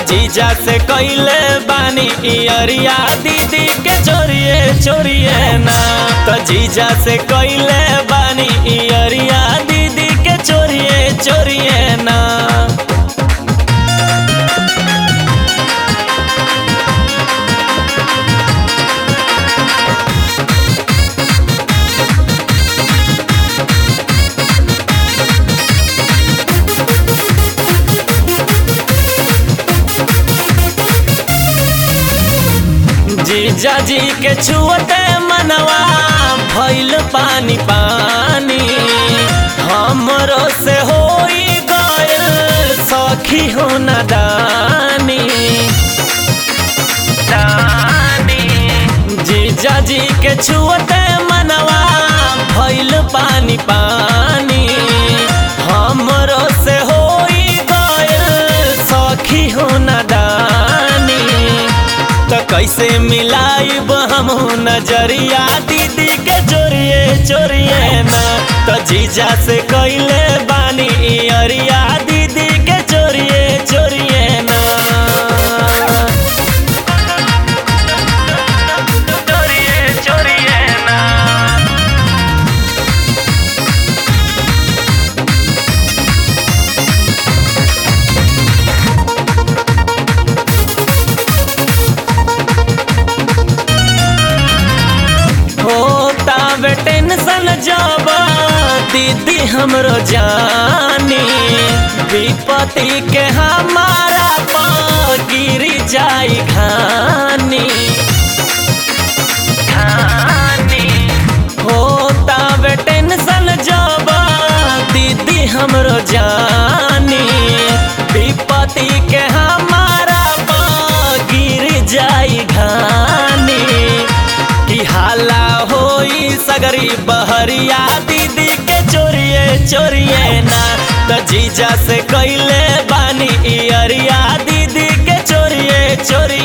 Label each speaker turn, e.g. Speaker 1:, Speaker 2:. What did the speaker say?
Speaker 1: जीजा से कैले बानी इयरिया दीदी के चोरिए चोरिए ना तो जीजा से कैले बानी इयरिया दीदी के चोरिए चोरिए ना जीजा जी के छुअते मनवा भइल पानी पानी हमरो से होई गइल सखी हो नादानी दानी जीजा जी के छुअते मनवा भइल पानी पानी हमरो से होई गइल सखी हो नादानी तो कैसे मिलाइब हम नजरिया दीदी के चोरिए चोरिए ना तो जीजा से कैले बानी अरिया दीदी के चोरिए चोरिए ना चोरिए चोरिए ना होता बे टेंशन जब दीदी हमरो जानी विपत्ति के हमारा पर गिरी जाई खानी खानी होता बे टेंशन जब दीदी हमरो जानी विपत्ति के हमारा पर गिर जाई घानी की हाला होई सगरी बहरिया दीदी के चोरिए चोरिए ना त जीजा से कैले बानी इयरिया दीदी के चोरिए चोरिए